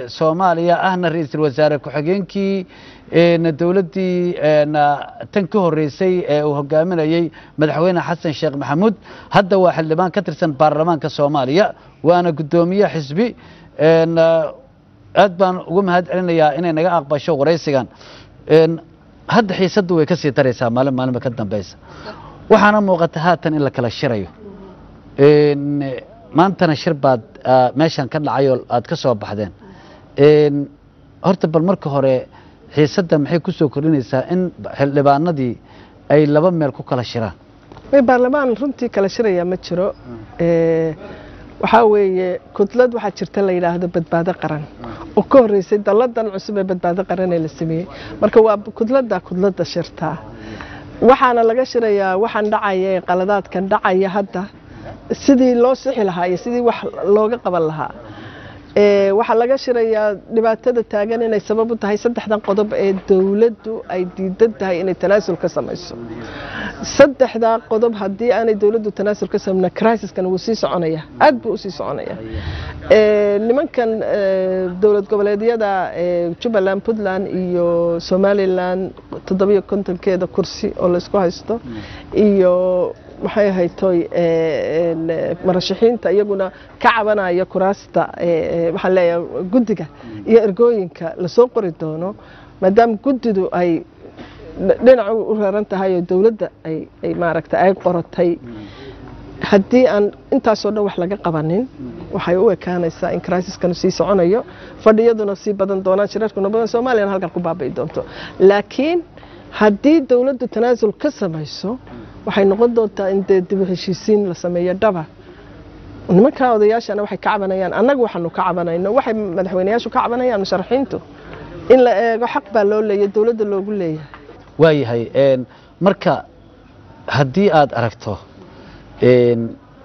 soomaaliya ahna ra-iisul wasaare ku-xigeenkii een, dowladdii een, tan ka horreysay ee uu hogaaminayey madaxweyne xasan sheekh maxamuud hadda waa xildhibaan ka tirsan baarlamaanka soomaaliya waana guddoomiye xisbi een, aad baan ugu mahad celinayaa inay naga aqbasho waraysigan Een, hadda xiisaddu way ka sii daraysaa maalin maalinba ka dambeysa waxaana muuqata haatan in la kala shirayo Een, maantana shir baad ah, meeshan ka dhacay oo aad ka soo baxdeen Een, horta bal marka hore xiisadda maxay ku soo kordhinaysaa in xildhibaanadii ay laba meel ku kala shiraan may baarlamaan runtii kala shiraya ma jiro Ee, waxaa weeye kudlad waxaa jirta la yidhaahdo badbaado qaran oo ka horreysay dalladan cusub ee badbaado qaran ee la sameeyey marka waa kudladda kudladda shirtaa waxaana laga shirayaa waxaan dhacaya ee qaladaadkan dhacaya hadda sidii loo sixi lahaa iyo sidii wax looga qaban lahaa Ee, waxaa laga shirayaa dhibaatada taagan inay sabab u tahay saddexdan qodob ee dowladdu ay diidan tahay inay tanaasul ka samayso saddexdaa qodob haddii aanay dowladdu tanaasul ka samayna crisiskan wuu sii soconaya aad buu usii soconaya Ee, nimankan ee, dowlad goboleedyada ee, jubbaland puntland iyo somaliland toddobiyo kontonkeeda kursi oo laysku haysto iyo maxay ahayd toy ee, een, ee, marashaxiinta iyaguna ka cabanaya kuraasta ee, ee, waxaan leeyahay guddiga iyo ergooyinka lasoo qori doono maadaama guddidu ay dhinac u raran tahay oo dowladda ay ay maaragtay ay qorotay haddii aan intaasoo dhan wax laga qabanin waxay u ekaanaysaa in crisiskan sii soconayo fadhiyaduna sii badan doonaan shirarkuna badan soomaaliyana halkan ku baabi'i doonto laakiin haddii dowladdu tanaasul ka samayso waxay noqon doontaa in dee dib u heshiisiin la sameeyo dhaba nimankaa odayaashana waxay ka cabanayaan annagu waxaanu ka cabanayno waxay madaxweyneyaashu ka cabanayaan musharaxiintu in la eego xaq baa loo leeyahay dowladda loogu leeyahay waayahay een, marka haddii aad aragto een,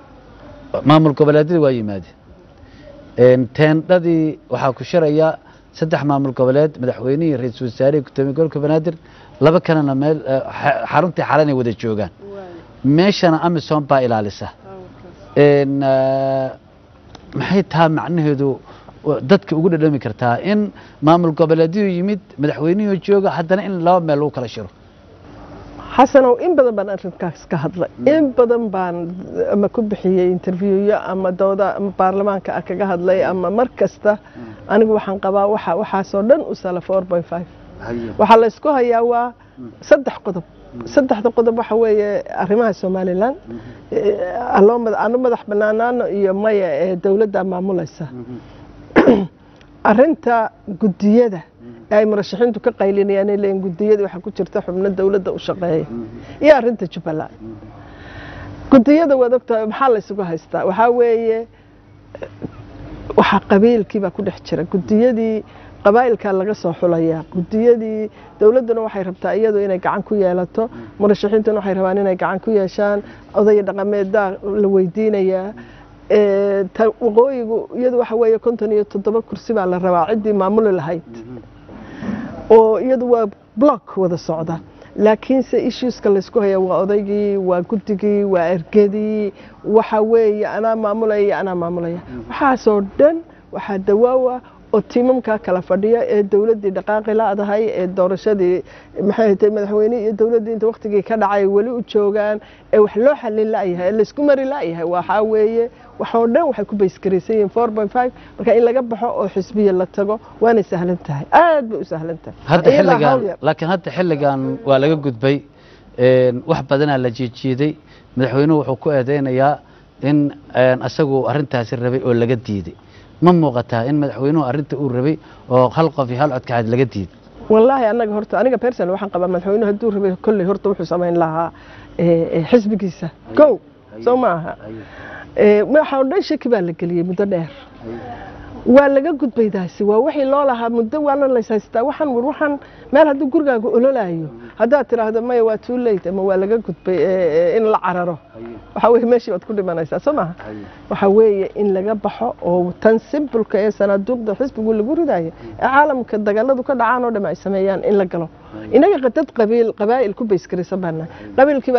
maamul goboleedyada waa yimaadeen Een, teendhadii waxaa ku shiraya saddex maamul goboleed madaxweynihii ra-iisul wasaarihii gudoomiye gobolka banaadir laba kalena meel eh, xa- xaruntii xalanay wada joogaan meeshana amisom baa ilaalisa Een, eh, maxay tahay macnaheedu wa- dadka ugu dhadhami kartaa in maamul goboleedyadu yimid madaxweynihii jooga haddana in laba meel lagu kala shiro xasanow in badan baan arrinkaas ka hadlay in badan baan ama ku bixiyey interviewyo ama dooda ama baarlamaanka ah kaga hadlay ama mar kasta anigu waxaan qabaa waxa waxaasoo dhan u sala four point five waxaa la isku hayaa waa saddex qodob saddexda qodob waxa weeye arrimaha somalilan Eh, aloo mad- anu madax banaanaano iyo maya ee dowladda maamulaysa arinta gudiyada ee ay murashaxiintu ka qaylinayaan ay leeyihin gudiyada waxaa ku jirta xubno dowladda u shaqeeya iyo arinta jubbaland gudiyada waad ogtahay maxaa la isugu haystaa waxaa weeye waxaa qabiilkii baa ku dhex jira gudiyadii qabaa'ilkaa laga soo xulayaa gudiyadii dowladduna waxay rabtaa iyadu inay gacan ku yeelato murashaxiintuna waxay rabaan inay gacan ku yeeshaan odaya dhaqameedaa la weydiinayaa Ee, ta- waqooyigu iyadu waxa weeye konton iyo toddoba kursi baa la rabaa ciddii maamuli lahayd oo iyadu waa block wada socda laakiinse issueska laysku haya waa odaygii waa guddigii waa ergadii waxa weeye anaa maamulaya iyo anaa maamulaya waxaasoo dhan waxaa dawaawa oo tiimamkaa kala fadhiya ee dowladdii dhaqaaqi la-dahay ee doorashadii maxay ahayd madaxweyne iyo dowladdii inta waqtigii ka dhacay weli u joogaan ee wax loo xallin la'yahay ee laysku mari la'yahay waxaa weeye waxoo dhan waxay ku baysgaraysan yihiin four point five marka in laga baxo oo xisbiya la tago waanay sahlan tahay aad bay u sahlan tahay hadda Iyadaa xilligan hawl yar. laakiin hadda xilligan waa laga gudbay Een, wax badanaa la jiijiiday madaxweynuhu wuxuu ku eedeynayaa in een, asagu arrintaasi rabay oo laga diiday ma muuqataa in madaxweynuhu arrinta uu rabay oo hal qof iyo hal codkaxaad laga diiday wallaahi anaga horta aniga person waxaan qabaa madaxweynuhu hadduu rabay kolley horta wuxuu samayn lahaa eh, eh, xisbigiisa go soo ma aha Eh, waxa oo dhan shaki baa la geliyey muddo dheer waa laga gudbay daasi waa wixii loo lahaa muddo waana lays haystaa waxaan war waxaan meel hadduu gurigaaga ololaayo haddaad tiraahdo maya waa too late ama waa laga gudbay eh, eh, in la cararo waxa weye meeshii baad ku dhimanaysaa soo maha waxa weeye in laga baxo oo tan simbolka ee sanaaduuqda xisbigu lagu ridayo ee caalamka dagaaladu ka dhacaan oo dham ay sameeyaan in la galo inaga dad qabiil qabaa'il ku baysgaraysan baana qabiilkii baa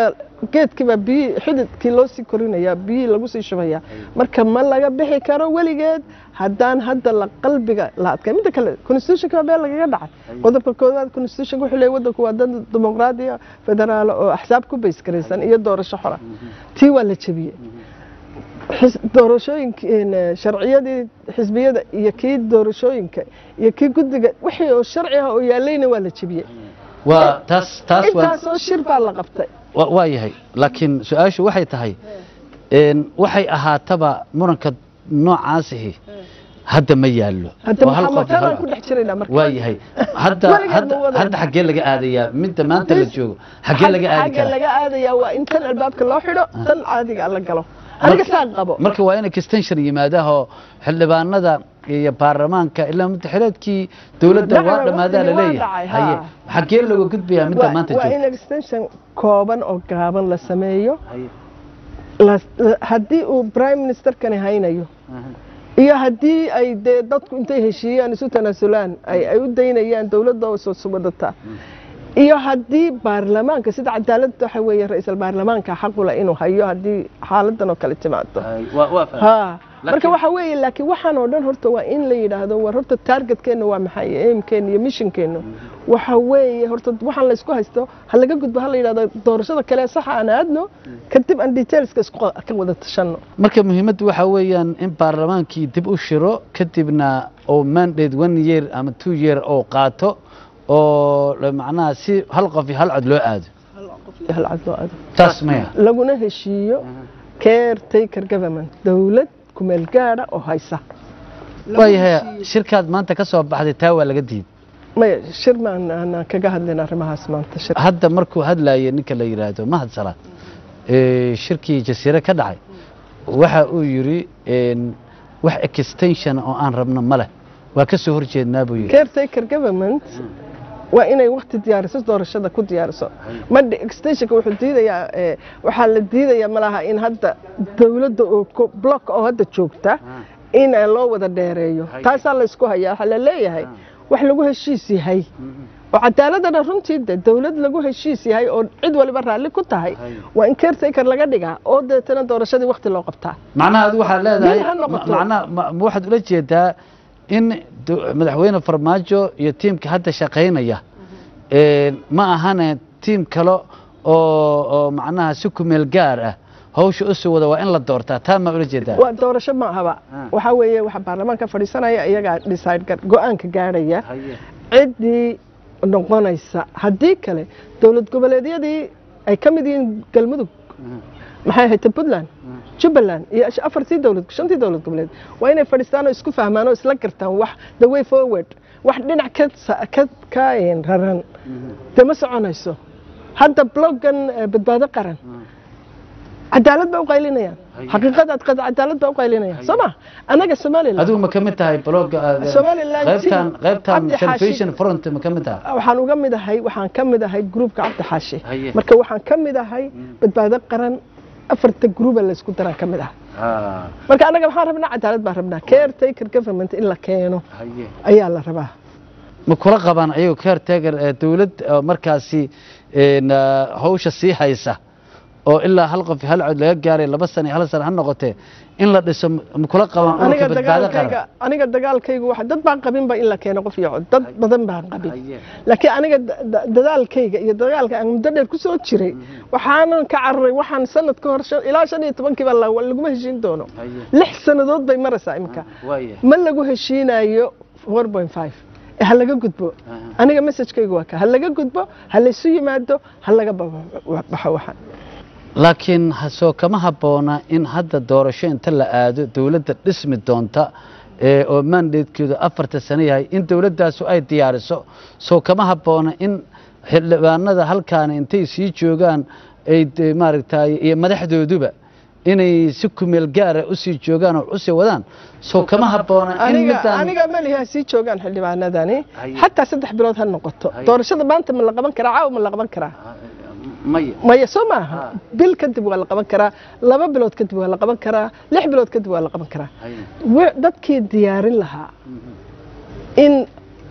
geedkiibaa biyi xididkii loo sii korinayaa biyihii lagu sii shubayaa marka ma laga bixi karo weligeed haddaan hadda la qalbiga la adkay midda kale constitutionka baa been lagaga dhacay qodobka koowaad constitutionka wuxuu leeyahay waddanku waa dad dimuqraadiya federaal oo axsaab ku baysgaraysan iyo doorasho xora tii waa la jebiyey xis- doorashooyinka een, sharciyadii xisbiyada iyo kii doorashooyinka iyo kii guddiga wixii oo sharci ah oo yaalayna waa la jebiyey waa taas taas waa intaasoo shir baa la qabtay wa- waa yahay laakiin su-aashu waxay tahay een, waxay ahaataba muranka noocaasihi hadda ma yaallo hadda oo hal maxaa qof iyo hal matanaan ku dhex jiraynaa marka waa yahay hadda Weligeed hadda ma wada- hadda xaggee laga aadayaa midda maanta la joogo xaggee laga aadi xagga karaa laga aadayaa waa in tan albaabka loo xidho tan caadiga la galo aniga saan qabo marka waa in extension yimaadaho xildhibaanada iyo baarlamaanka ilaa mutaxileedkii dowladda Dhacay, waa dhammaadaa waqtigii waa laleeyahay dhacay, haye haa. xaggee looga gudbayaa midda Waa- maanta waa joogto in extension kooban oo gaaban la sameeyo Haye. la- la- haddii uu prime ministerkani haynayo iyo haddii ay dee dadku intay heshiiyaan isu tanaasulaan ay ay u daynayaan dowladda oo soo subadata iyo haddii baarlamaanka sida cadaaladda waxa weeye ra-iisul baarlamaanka xaqula inuu hayo haddii xaaladan oo kale timaado Haye, waa- waa fahmay. ha marka Laakiin- waxa weeye laakiin waxaan oo dhan horta waa in la yidhaahdo war horta targetkeenna waa maxay aimkeenna iyo missionkeenna waxa weeye horta waxaan laysku haysto ha laga gudbo ha la yidhahdo doorashada kale saxa aan aadno kadib aan detailska isku ka wada tashanno marka muhiimaddu waxaa weeyaan in baarlamaankii dib u shiro kadibna uu mandate one year ama two year oo qaato oo la- macnaha si hal qof iyo hal cod loo aado hal cad loo aado taas maya laguna heshiiyo caretaker government dowlad kumeel gaadha oo haysa waayahay shirkaad maanta ka soo baxday taa waa laga diiday maya shir maan aanan kaga hadlin arrimahaas maanta shir hadda markuu hadlayay ninka la yidhaahdo mahad salaad ee, shirkii jasiire ka dhacay waxa uu yidhi een, wax extension oo aan rabno ma leh waa ka soo horjeednaa buu yidhi caretaker government waa inay waqti diyaariso doorashada ku diyaariso madhi extensionka wuxuu diidayaa eh, waxaa la diidayaa malaha in hadda dowladda oo ko- block oo hadda joogta in eh, loo wada dheereeyo taasaa la isku hayaa waxaa la leeyahay wax lagu heshiis yahay oo cadaaladana runtii de dowlad lagu heshiis yahay oo cid waliba raalli ku tahay waa in caretaker laga dhigaa oo deetana doorashadii waqti loo qabtaa macnaha adigu waxaad leedahay Mid ha noqoto. ma- macnaha ma ma waxaad ula jeedaa in do- madaxweyne farmaajo iyo tiimka hadda shaqaynaya een, ma ahane tiim kale oo oo macnaha si kumeel gaar ah hawsha u sii wada waa in la doortaa taa ma ula jeedaa waa doorasho ma ahaba waxaa weeye waxa baarlamaanka fadhiisanaya iyagaa decide gar- go-aanka gaadhaya ciddii noqonaysa haddii kale dowlad goboleedyadii ay ka mid yihiin galmudug maxay ahayd puntland jubbaland iyo ash- afartii dowlad shantii dowlad goboleed waa inay fadhiistaan oo isku fahmaan oo isla gartaan wax the way forward wax dhinac ka sa- ka ka een, raran dee ma soconayso hadda bloggan eh, badbaado qaran cadaalad baa u qaylinayaan xaqiiqadaad qad- cadaalad baa u qaylinayaan soo ma annaga somaliland adigu ma ka mid tahay blogga aad- Somaliland qaybtan team, qaybtan Cabdi Xaashi. salvation front ma ka mid tahay waxaan uga mid ahay waxaan ka mid ahay groupka cabdi xaashi Haye. marka waxaan ka mid ahay badbaado qaran afarta gruuba laysku daraan ka mid ah marka annaga waxaan rabnaa cadaalad baan rabnaa caretaker government in la keeno ayaa la rabaa ma kula qabaan ayagu caretaker ee dowlad oo markaasi een, ah, hawsha sii haysa oo ilaa hal qof iyo hal cod laga gaaray laba sano iyo hal sano ha noqotee in la dhiso ma kula qabaan aniga ururka badbaado dagaalkayga qaran aniga dagaalkaygu waxa dad baan qabinba in la keeno qof iyo cod dad badan baan qabin laakiin aniga da- da- dadaalkayga iyo dagaalka aan muddo dheer ku soo jiray waxaanan ka cararay waxaan sanad ka hor shan- ilaa shan iyo tobankiiba la- laguma heshiin doono lix sannadood bay maraysaa imika ma lagu heshiinayo 4.5 ee ha laga gudbo aniga messagekaygu waa ka ha laga gudbo ha laysu yimaado ha laga ba- baxo waxaan laakiin ha- soo kama habboona in hadda doorasho inta la aado dowladda dhismi doonta ee oo mandatekeedu afarta sano yahay in dowladdaasu ay diyaariso soo kama habboona in xildhibaanada halkaani intay sii joogaan ay de- maaragtay iyo madaxdooduba inay si kumeel gaara usii joogaan oo usii wadaan soo kama habboona in aniga midaan aniga maliha sii joogaan xildhibaanadani Haye. xataa saddex bilood ha noqoto Haye. doorashada maanta ma la qaban karaa caawa ma la qaban karaa maya maya soo maaha bil kadib waa la qaban karaa laba bilood kadib waa la qaban karaa lix bilood kadib waa la qaban karaa we- dadkii diyaarin lahaa in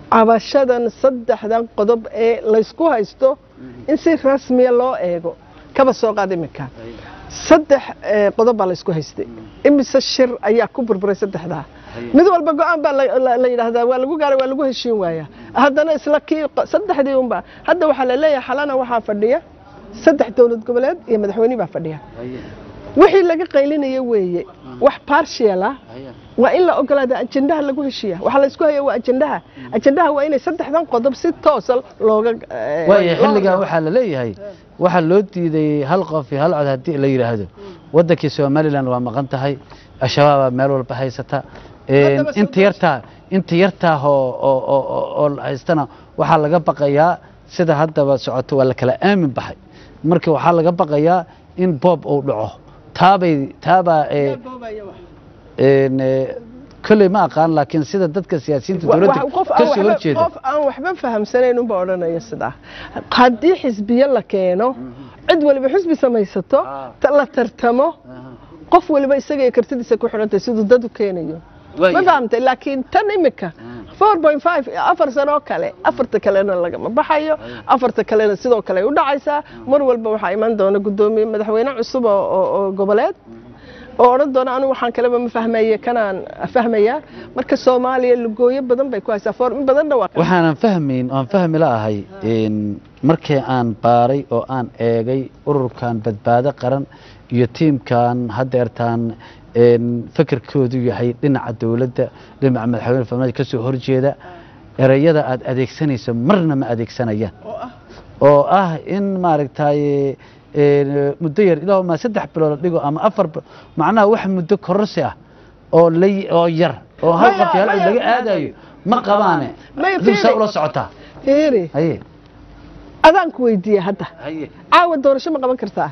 cabashadan saddexdan qodob ee laysku haysto in si rasmiya loo eego kaba soo qaad iminka saddex eh, qodob baa la isku haystay imise shir ayaa ku burburay saddexdaa mid walba go-aan baa la- la la yidhaahdaa waa lagu gaaray waa lagu heshiin waaya haddana isla kii q- saddexdii unba hadda waxaa la leeyahay xalana waxaa fadhiya saddex dowlad goboleed iyo madaxweyne baa fadhiya wixii laga qaylinaya weeye wax partial ah waa in la ogolaada ajendaha lagu heshiiya waxaa la isku haya waa ajendaha ajendaha waa inay saddexdan qodob si toosa looga eh, waayo loo- xilligan waxaa la leeyahay waxaa loo diiday hal qof iyo hal cod haddii la yidhaahdo wadankii somalilan waa maqan tahay al-shabaabaa meel walba haysata Een, Haddaba inta yartaa inta yartaa oo oo- oo- oo- oo la haystana waxaa laga baqayaa sida haddaba socoto waa la kala aamin baxay marka waxaa laga baqayaa in boob uu dhaco taabay taabaa ee, een, ee, kolley ma aqaan laakiin sida dadka siyaasiyiinta Wa- dowladda wa- qof aan ka soo waxba- horjeeda qof aan waxba fahamsanayn unba odhanaya sidaa haddii xisbiye la keeno cid waliba xisbi samaysato ta- la tartamo qof waliba isaga iyo kartidiisa ku xidhantay siduu dad u keenayo ma fahamtay laakiin tan imika 4.5 afar sano kale afarta kalena lagama baxayo afarta kalena sidoo kale ay u dhacaysaa mar walba waxaa iman doona gudoomiye madaxweyne cusub oo- oo oo goboleed oo odhan doona anigu waxaan kaleba ma fahmaye kanaan fahmayaa marka soomaaliya lugooyo badan bay ku haysaa foor in badanna waa waxaanan fahmayn oan fahmi la'ahay een, markii aan baaray oo aan eegay ururkan badbaado qaran iyo tiimkan haddeertaan een, fikirkoodu yahay dhinaca dowladda dhinaca madaxweyne farmaajo ka soo horjeeda ereyada aad adeegsanayso marna ma adeegsanayaan oo ah in maaragtay een, muddo yar ilaa ma saddex bilood la dhigo ama afar bilo macnaha wax muddo kororsi ah oo la oo yar oo hal Maya, qof yaal maya, laga aadayo ma qabaane Maya, dib saa fiiri. ula socotaa fiiri haye adaan ku weydiiye hadda haye caawa doorasho ma qaban kartaa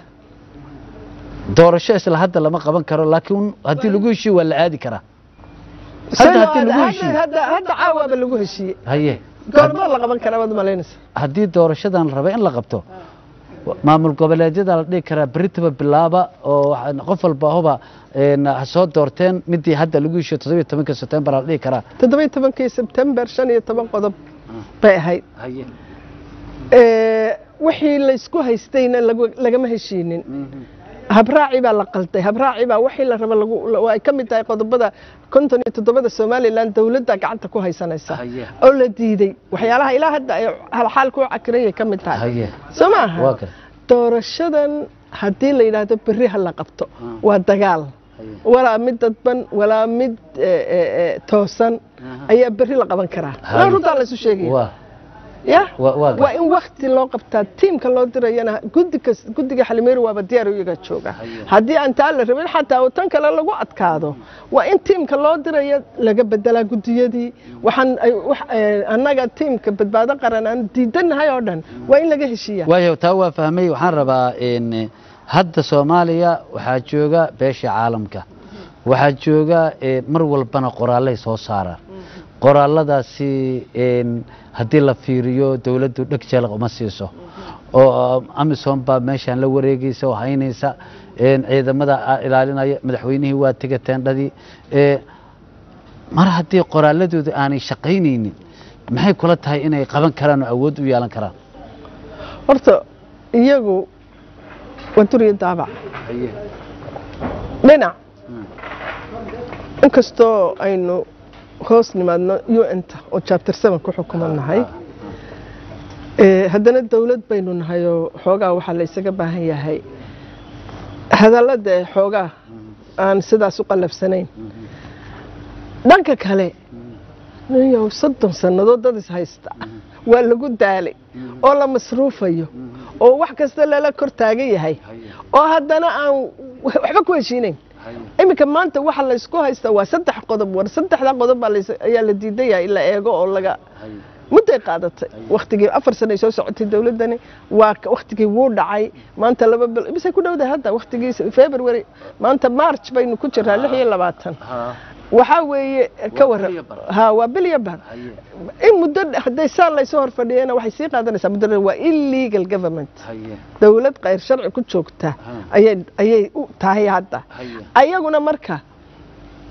doorasho isla hadda lama qaban karo laakiin haddii lagu heshiyo waa la aadi karaa hadda haddii lagu heshiyo hadda hadda caawaaba lagu heshiiyey haye goormaa la qaban karaa waad malaynaysa haddii doorashadan la raba in la qabto maamul goboleedyada la dhihi karaa beritaba bilaaba oo waxaa- qof walba huba een, ha soo doorteen midii hadda lagu heshiyo toddobiyo tobanka sebtembar la dhihi karaa toddobiyo tobankii sebtembar shan iyo toban qodob bay ahayd haye Ee, wixii laysku haystayna lagu- lagama heshiinin habraaci baa la qalday habraaci baa wixii la raba lagu la- ay ka mid tahay qodobada konton iyo toddobada somalilan dowladda gacanta ku haysanaysa Haye. oo la diiday waxyaalaha ilaa hadda ay xaalku cakirayay ka mid tahay haye soo maaha waa kan doorashadan haddii la yidhaahdo berri ha la qabto waa dagaal walaa mid dadban walaa mid eh, eh, eh, toosan ayaa berri la qaban karaa Haye. waa runtaa la isu sheegaya waa ya Waa- waa waa in wakti loo qabtaa tiimka loo dirayana guddiga guddiga xalimeeri waaba diyaar iyaga jooga haddii aan taa la rabin xataa oo tan kale lagu adkaado waa in tiimka loo diraya laga bedelaa guddiyadii waxaan ay wax eh, annaga tiimka badbaado qaran aan diidanahay oo dhan waa in laga heshiiya waayo taa waa fahmay waxaan rabaa in hadda soomaaliya waxaa jooga beesha caalamka waxaa jooga eh, mar walbana qoraalay soo saaraan qoraaladaasi een, haddii la fiiriyo dowladdu dheg jeelaq uma siiso oo amisom baa meeshaan la wareegaysa oo haynaysa een, ciidamada a- ilaalinaya madaxweynihii waa tega teendhadii ee, mar haddii qoraaladooda aanay shaqaynaynin maxay kula tahay inay qaban karaan oo awood u yeelan karaan horta iyagu waa duriya daabac dhinac inkastoo aynu hoos nimaadno un-ta oo chapter seven ku xukumannahay ee, haddana dowlad baynu nahay oo xoogaa waxaa la isaga baahan yahay hadallada ee xoogaa aan sidaas u qallafsanayn dhanka kale niyow soddon sannadood dad is haysta waa lagu daalay oo la masruufayo oo wax kasta lala kor taagan yahay oo haddana aan waxba ku heshiinayn iminka maanta waxa laysku haysta waa saddex qodob war saddexda qodob baa lays- ayaa la diidan yahay in la eego oo laga mudday qaadatay waktigii afar sano ay soo socotay dowladdani waa ka- waktigii wuu dhacay maanta laba bil bisay ku dhowdahay hadda waktigii february maanta march baynu ku jiraa lix iyo labaatan waxaa weeye ka waran bil iyo bar. ha waa bil iyo bar in muddo hadday saa laysoo hor fadhiyana waxay sii qaadanaysaa muddo dheer. waa illegal government dowlad khayr sharci ku joogta ayay ayay u tahay hadda ayaguna marka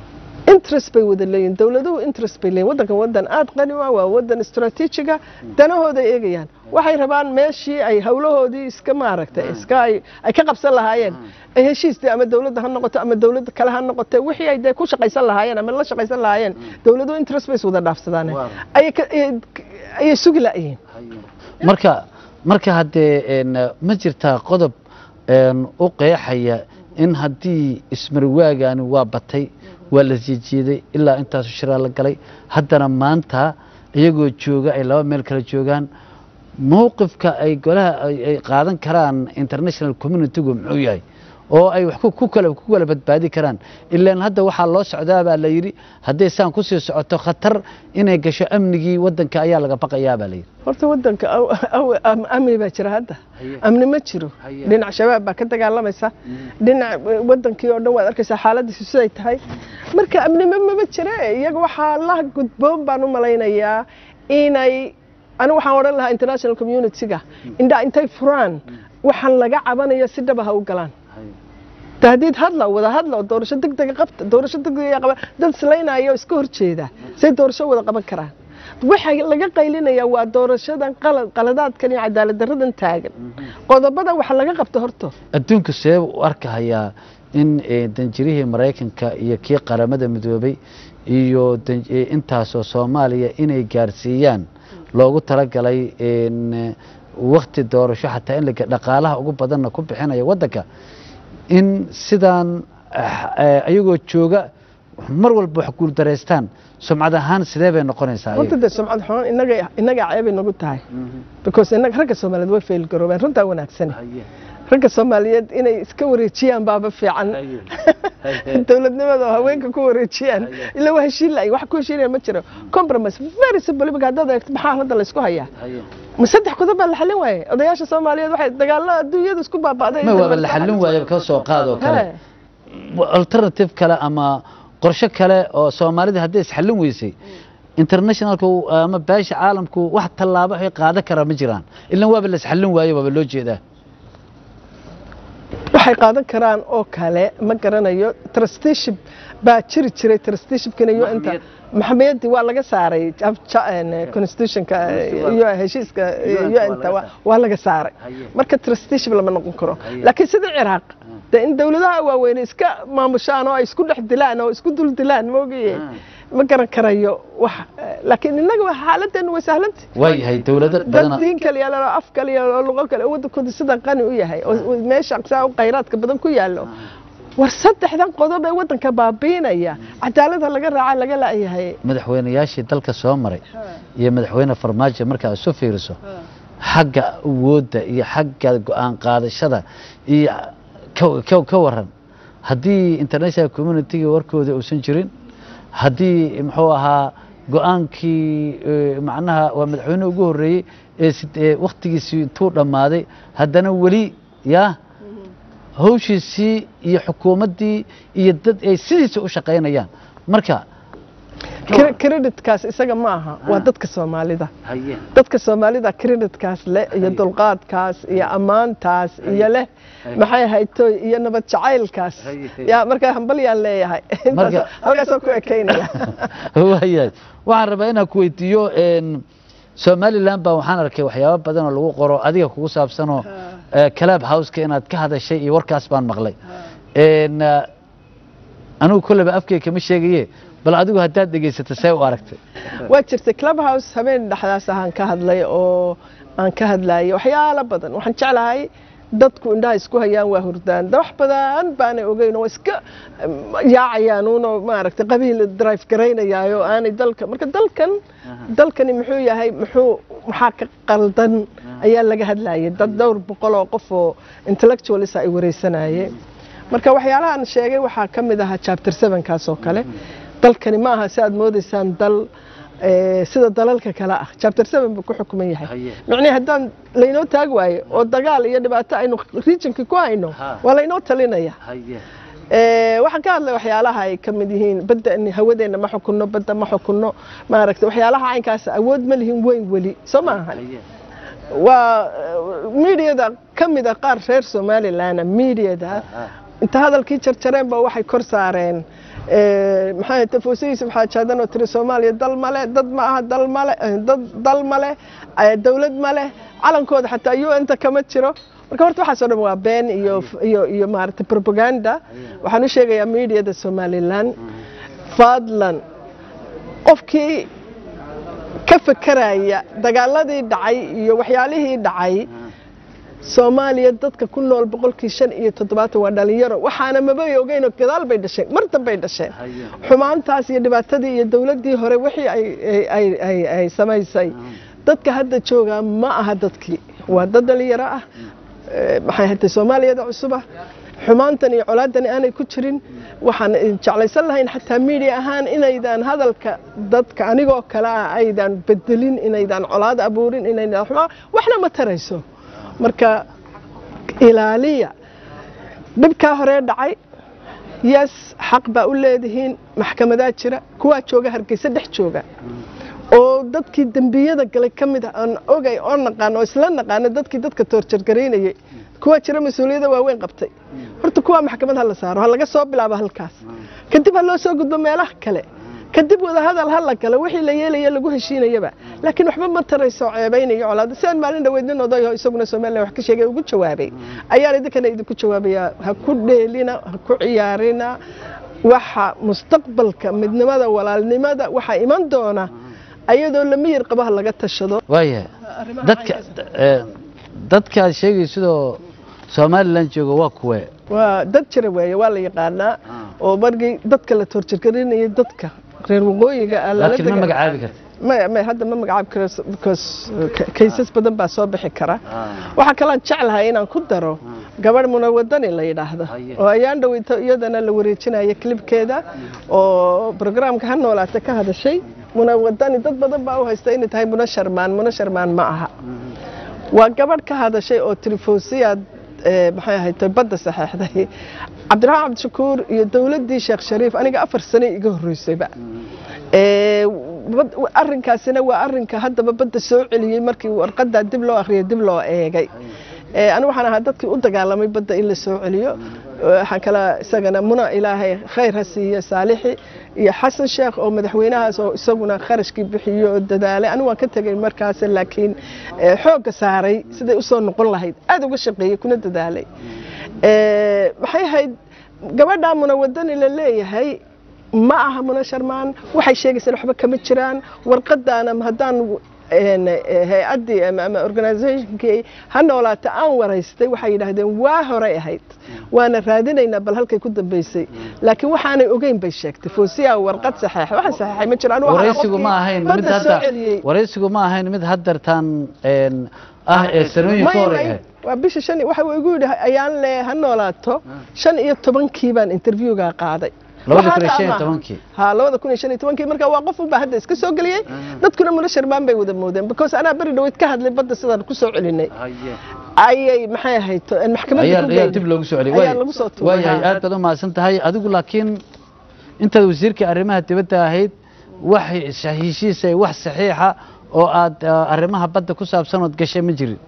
interest bay wada leeyihin dowladuhu interest bay leeyihin waddankan waddan aada qani u ah waa waddan istaraatiijiga danahooda eegayaan waxay rabaan meeshii ay howlahoodii iska maaragtay iska ay ay ka qabsan lahaayeen ay heshiistii ama dowladda ha noqoto ama dowladda kale ha noqote wixii ay dee ku shaqaysan lahaayeen ama la shaqaysan lahaayeen dowladuhu interest bay is wada dhaafsadaan Waaw. ayay ka- ayay- ayay sugi la'yihiin marka marka haddee een, ma jirtaa qodob een, u qeexaya in haddii ismarwaagaani waa batay waa la jiijiiday ilaa intaasu shiraa la galay haddana maanta iyagoo jooga ay laba meel kala joogaan mowqifka ay golaha ay ay qaadan karaan international communitygu muxuu yahay oo ay wax ku- ku kala ku kala badbaadi karaan ilaan hadda waxaa loo socdaa baa la yidhi hadday saan kusii socoto khatar inay gasho amnigii waddanka ayaa laga baqayaa baa la yidhi horta waddanka aw- aw- am- amni baa jira hadda Haye. amni ma jiro Haye. dhinac shabaab baa ka dagaalamaysa dhinac eh, wadankii oo dhan waad arkaysaa xaaladiisu siday tahay marka amnimo mama jire iyaga waxaa la gudboon baan u malaynayaa inay anigu waxaan odhan lahaa international community-ga indhaa intay furaan waxaan laga cabanayo si dhaba ha u galaan tahdiid hadla wada hadla oo doorasho degdega qabta doorasho degdega qaba dad islaynayo iska horjeeda say doorasho wada qaban karaan waxa laga qaylinayaa waa doorashadan qalad qaladaadkan iyo cadaalad daradan taagan qodobadan waxa laga qabta horto adduunku see u arkahayaa in eh, danjirihii maraykanka iyo kii qaramada midoobay iyo dan- eh, intaasoo soomaaliya inay gaarsiiyaan loogu talagalay in, eh, wakhti doorasho xataa in laga- dhaqaalaha ugu badanna ku bixinaya waddanka in sidaan ah, eh, ayagoo jooga mar walba wax guuldareystaan sumcad ahaan sidee bay noqonaysaa horta ayaga? dee sumcad xun inaga inaga ceebay nagu tahay because inaga ragga soomaaliyeed way fail garoobeen runtaa wanaagsani ragga soomaaliyeed inay iska wareejiyaan baaba fiican dowladnimada oo haweenka ku wareejiyaan ilaa waa heshiin la'ay wax ku heshiinaya ma jiro compromise very simple imika haddaad eegto maxaa hadda la isku hayaa ma saddex qodob baa la xallin waaye odayaasha soomaaliyeed waxay dagaalada adduunyada isku baaba'day ma waaba la xallin waaya ka soo qaadoo kale alternative kale ama qorshe kale oo soomaalida hadday isxallin weysay internationalku ama beesha caalamku wax tallaabo ay qaadan karaa ma jiraan ilan waaba la isxallin waayo waaba loo jeedaa waxay qaadan karaan oo kale ma garanayo trusteeship baa jiri jiray trusteeshipkina iyo inta maxamiyadii waa laga saaray jab- ja- een, constitutionka iyo heshiiska un-ta waa- waa laga saaray marka trusteeship lama noqon karo laakiin sida ciraaq dee in dowladaha waaweyne iska maamushaan oo ay isku dhex dilaan oo isku dul dilaan moogaye ma garan karayo wax laakiin innaga waa xaaladdeenu way sahlantay waayahay dowlado dad badana diin kaliya leh oo af kaliya oo luqo kale oo waddankooda sida qani u yahay oo oo meesha saa u khayraadka badan ku yaallo war saddexdan qodob ee waddanka baabiinaya cadaalada laga raaca laga la'yahay madaxweynayaashii dalka soo maray iyo madaxweyne farmaajo markaa isu fiiriso xagga awoodda iyo xagga go-aan qaadashada iyo ka- ka- ka waran haddii international communitiga warkooda uusan jirin haddii muxuu ahaa go-aankii eh, macnaha waa madaxweyne ugu horreeyey ee sid- ee wakhtigiisii intuu dhammaaday haddana weli yaa hawshiisii iyo xukuumaddii iyo dad ay sidiisa u shaqaynayaan marka Cre- creditkaas isaga ma aha waa dadka soomaalida dadka soomaalida creditkaas leh iyo dulqaadkaas iyo ammaantaas iyo leh maxay haytoy iyo nabad jacaylkaas yaa markaa hambalyaan leeyahay Marka- halkaasoo ku ekaynaya waayahay waxaan rabaa inaan ku weydiiyo een, somaliland baa waxaan arkay waxyaabo badan oo lagu qoro adiga kugu saabsanoo club houseka inaad ka hadashay iyo warkaas baan maqlay Een, eh, anigu kolleyba afkay kama sheegaye bal adigu haddaad dhegaysato see u aragtay waa jirtay clubhouse habeen dhexdaas ahaan ka hadlay oo aan ka hadlayay waxyaalo badan waxaan jeclahay dadku indhaha isku hayaan waa hurdaan da wax badan baanay ogeyn oo iska mm, yaacayaan uunoo maaragtay qabiil drive garaynayaayo aanay dalka marka dalkan dalkani muxuu yahay muxuu maxaa ka qaldan ayaa laga hadlayay dad dhowr boqol oo qof oo intellectualisa ay wareysanayeen marka waxyaalahan sheegay waxaa ka mid ahaa chapter sevenkaas oo kale dalkani ma aha si aad moodaysaan dal eh, sida dalalka kale ah chapter seven buu ku xukuman yahay Haye. micnihii haddaan laynoo taag waayo oo dagaal iyo dhibaato aynu regionkii ku hayno Ha. waa laynoo talinaya Eh, waxaan ka hadlay waxyaalaha ay ka mid yihiin badda in hawadeenna ma xukunno badda ma xukunno maaragtay waxyaalaha caynkaas awood ma lihin weyn weli soo ma ahan waa mediada ka mida qaar reer somalilandna mediada inta hadalkii jarjareen ba waxay kor saareen eh, maxaa ahayte fuuse yuusuf xaajaadan oo tiri soomaaliya dal male dad ma aha dal male eh, dad dal male eh, dowlad male calankooda xataa un ta kama jiro marka horta waxaas oo dhan waa been iyo iyo iyo maaragtay propaganda waxaan u sheegayaa mediada somalilan fadlan qofkii ka fekeraya dagaaladii dhacay iyo waxyaalihii dhacay soomaaliya dadka ku nool boqolkii shan iyo toddobaatan waa dhalinyaro waxaana mabay ogeyn oo gadaal bay dhasheen mar dambay dhasheen xumaantaas iyo dhibaatadii iyo dowladdii hore wixii ay ay ay ay samaysay dadka hadda joogaa ma aha dadkii waa dad dhalinyaro ah Eh, maxay hatay soomaaliyada cusub ah xumaantan iyo colaadan aanay ku jirin waxaan jeclaysan lahayn xataa miidia ahaan inaydaan hadalka dadka anigoo kale ah aydan bedelin inaydaan colaad abuurin inaydaan xumaa waxna ma tarayso marka ilaaliya dhibkaa horee dhacay yes xaq baa u leedihiin maxkamadaa jira kuwaa jooga hargeysa dhex jooga oo dadkii dembiyada galay ka mid ah aan ogay oo naqaan oo isla naqaano dadkii dadka toorjargaraynayay kuwa jira mas-uuliyadda waaweyn qabtay horta kuwaa maxkamad ha la saaro ha laga soo bilaabo halkaas kadib ha loo soo gudbo meelaha kale kadib wada hadal ha la galo wixii la yeelaya lagu heshiinayaba laakiin waxba ma tarayso ceebaynayo colaada sidaan maalin dhaweyd nin odayo isaguna somalilan wax ka sheegay ugu jawaabay ayaan idinkana idinku jawaabayaa ha ku dheelina ha ku ciyaarina waxa mustaqbalka midnimada walaalnimada waxaa iman doona ayadoo lamiyir qabaha laga tashado waayahay dadka eh, dadka aad sheegaysidoo somalilan jooga waa kuwe waa dad jira weeye waa la yaqaanaa oo markii dadka la toorjargarinayay dadka reer waqooyiga ah lala laakiin ma daga- magacaabi karta maya maya hadda ma magacaabi karo because kaysas badan baa soo bixi kara waxaa kaloon jeclahay inaan ku daro gabadh munawadani la yidhaahdo Haye. oo ayaan dhaweyto iyadana la wareejinaya klibkeeda oo programka ha noolaata ka hadashay munawadani dad badan baa u haysta inay tahay muna sharmaan muna sharmaan ma aha waa gabadh ka hadashay oo tilfoosiyaad maxay ahayd badda saxeexday cabdiraxmaan cabdishakuur iyo dowladdii sheekh shariif aniga afar sane iga horreysayba Ee, bad- arrinkaasina waa arrinka haddaba badda soo celiyey markii warqadda dib loo akhriyay dib loo eegay Ee, anigu waxaan ahaa dadkii u dagaalamay badda in la soo celiyo waxaan kala isagana muna ilaahay khayr ha siiyo saalixi iyo xasan sheekh oo madaxweynahaas oo isaguna kharashkii bixiyo oo dadaalay anigu waan ka tegay markaas laakiin ee, xoogga saaray siday usoo noqon lahayd aad uga shaqeeyey kuna dadaalay Ee, maxay ahayd gabadhaa munawadani la leeyahay ma aha muna sharmaan waxay sheegaysaa waxba kama jiraan warqadaana haddaan een, eh, hay-addii ama ama organizationkii ha noolaata aan waraystay waxay yidhaahdeen waa horay ahayd waana raadinaynaa bal halkay ku dambeysay laakiin waxaanay ogeyn bay sheegtay foosiyaa warqad saxeexa waxaan saxeexay ma jiraan Anigu waxaan waraysigu qofkii ma ahayn mid badda soo hadda celiyey. waraysigu ma ahayn mid haddartaan een, ah ee sanooyin ka May- hor may- ahayd waa bisha shan waxa uu igu yidhi ayaan le ha noolaato shan iyo tobankii baan interviewga qaaday labada kun iyo Waxaa shan iyo ama- tobankii ha labada kun iyo shan iyo tobankii marka waa qof unbaa hadda iska soo geliyey dadkuna muna sharmaan bay wada moodeen because anaa beri dhaweyd ka hadlay badda sidaan ku soo celinay ayay maxay ahayd to- maxkamadda ayaa ku ayaa geeyey. dib loogu soo celiyay ayaa Waay- lagu soo tuuray waayahay ha. aad baad u mahadsan tahay adigu laakiin intaad wasiirka arrimaha dibadda ahayd wax heshiis ay wax saxiixa oo aad ah, arrimaha badda ku saabsan ood gashay ma jirin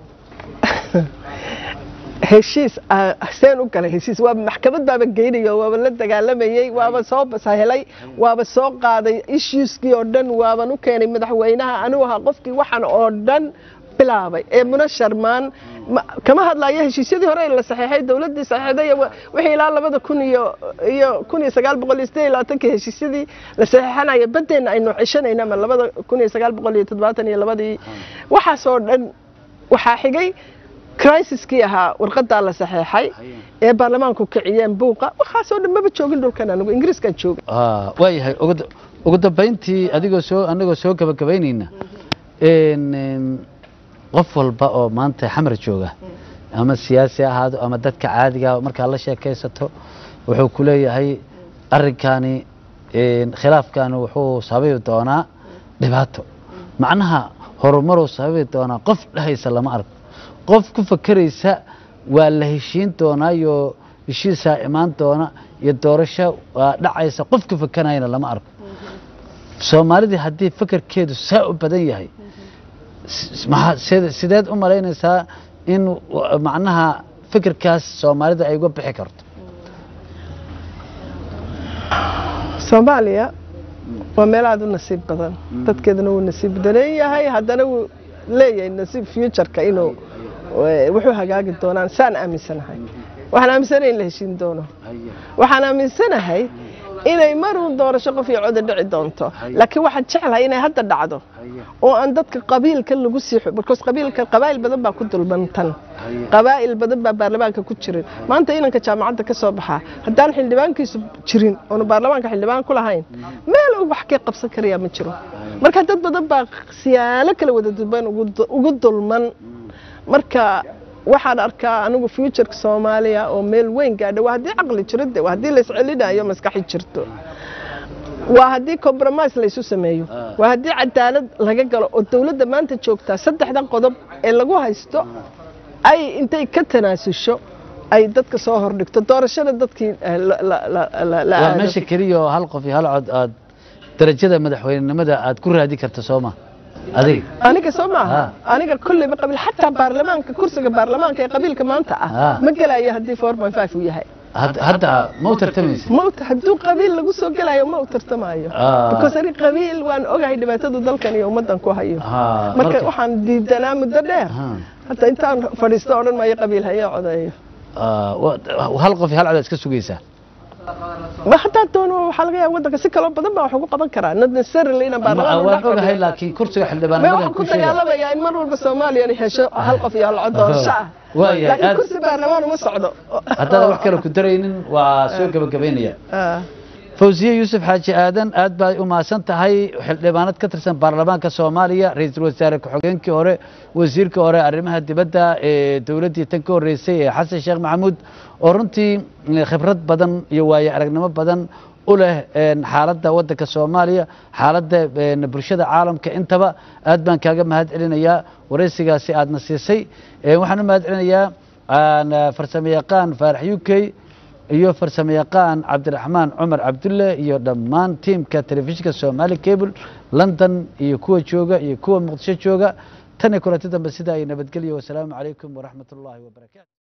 heshiis ah, seen u galay heshiis waa maxkamad baaba geynayo waaba la dagaalamayey waaba soo sahelay waaba soo qaaday issueskii oo dhan waaban u keenay madaxweynaha anigu ahaa qofkii waxaan oo dhan bilaabay ee muna sharmaan ma- kama hadlayo heshiisyadii hore ee la saxeexay dowladdii saxeexday iyo wa- wixii ilaa labada kun iyo iyo kun iyo sagaal boqol iyo siddeed iyo labaatankii heshiisyadii la saxeexanayo baddeenna aynu cishanayna ama labada kun iyo sagaal boqol iyo toddobaatan iyo labadii waxaasoo dhan waxaa xigay crisiskii ahaa warqadaa la saxeexay ee baarlamaanku kiciyeen buuqa waxaasoo dhan maba joogin dhulkan anigu ingiriiskaan joogin Ah, waayahay ugu da- ugu dambayntii adigoo soo anagoo soo gabagabaynayna een, een, qof walba oo maanta xamar jooga ama siyaasi ha ahaado ama dadka caadiga ah, markaa la sheekaysato wuxuu ku leeyahay arrinkani een, khilaafkani wuxuu sababi doonaa dhibaato macnaha horumaruu sababi doonaa qof dhehaysa lama arko qof ku fakeraysa waa la heshiin doonaa iyo heshiisaa imaan doona iyo doorasho waa dhacaysa qof ku fakanayana lama arko soomaalidii haddii fakerkeedu saa u badan yahay s- maxaa- side- sideed u malaynaysaa in w- macnaha fikirkaas soomaalida ay uga bixi karto soomaaliya waa meel aada u nasiib badan dadkeedana wuu nasiib badan yahay haddana wuu leeyahay nasiib futureka inuu eh, wuxuu hagaagi doonaan saan aaminsanahay waxaan aaminsanahay in la heshiin doono waxaan aaminsanahay inay maruun doorasho qof iyo coda dhici doonto laakiin waxaan jeclahay inay hadda dhacdo oo aan dadka qabiilka lagu sii xu- because qabiilka qabaa'il badan baa ku dulman tan qabaa'il badan baa baarlamaanka ku jirin maanta inanka jaamacadda ka soo baxaa haddaan xildhibaankiisu jirin oonu baarlamaanka xildhibaan ku lahayn meel uu wax ka qabsan karayaa ma jiro marka dad badan baa siyaalo kala wada dulman ugu du- ugu dulman marka waxaan arkaa anigu futureka soomaaliya oo meel weyn gaadha waa haddii caqli jiro de waa haddii laiscelinayo maskaxi jirto waa haddii compromise laysu sameeyo waa haddii cadaalad laga galo oo dowladda maanta joogtaa saddexdan qodob ee lagu haysto ay intay ka tanaasusho ay dadka soo hordhigto doorashada dadkii eh, la- la- la- la- la waa aado. meesha keliya oo hal qof iyo hal cod aad darajada madaxweynenimada aad ku raadi karto sooma adiga aniga soo maaha Ah. aniga kulleyba qabiil xataa baarlamaanka kursiga baarlamaanka ee qabiilka maanta ah Ah. ma gelayo haddii four point five uu yahay Had- hadda ma u tartamaysa ma u- hadduu qabiil lagu soo gelayo ma u tartamayo Ah. because ani qabiil waan ogahay dhibaatadu dalkan iyo ummaddan ku hayo Ha, marka marka- waxaan diidanaa muddo dheer Ha. hataa intaan fadhiisto odhan maayo qabiil hayo codeeyo Ah, wa- hal qof iyo hal cod aad iska sugaysaa ma hataa doono waxaa laga yaaba waddanka si kaloo badan baa wax ugu qaban karaa not necessarily inaan baarlamaan waan u dhex ogahay fadhiyo. laakiin kursiga ma xildhibaannimadan waxaan ku ku sheega dagaalamayaa in mar walba soomaaliya ay hesho hal qof iyo hal cod doorasho ah Waayahay, laakiin aad- kursi baarlamaan uma socdo haddaadan wax kale ku daraynin waa soo gebagabaynaya Ah. fawsiye yuusuf xaaji aadan aad baad u mahadsan tahay xildhibaanad ka tirsan baarlamaanka soomaaliya ra-iisul wasaare ku-xigeenkii hore wasiirka hore arrimaha dibadda ee dowladdii tan ka horreysay ee xasan sheekh maxamuud oo runtii eh, khibrad badan iyo waayo aragnimo badan u leh een, xaaladda waddanka soomaaliya xaaladda een, bulshada caalamka intaba aad baan kaaga mahad celinayaa waraysigaasi aadna siisay Eh, waxaan u mahad celinayaa aan, eh, farsamo yaqaan faarax u k iyo farsamo yaqaan cabdiraxmaan cumar cabdulle iyo dhammaan tiimka telefishinka somali cable london iyo kuwa jooga iyo kuwa muqdisho jooga tan iyo kulanti dambe sida ay nabadgelyo wasalaamu calaykum waraxmat ullaahi wabarakaatu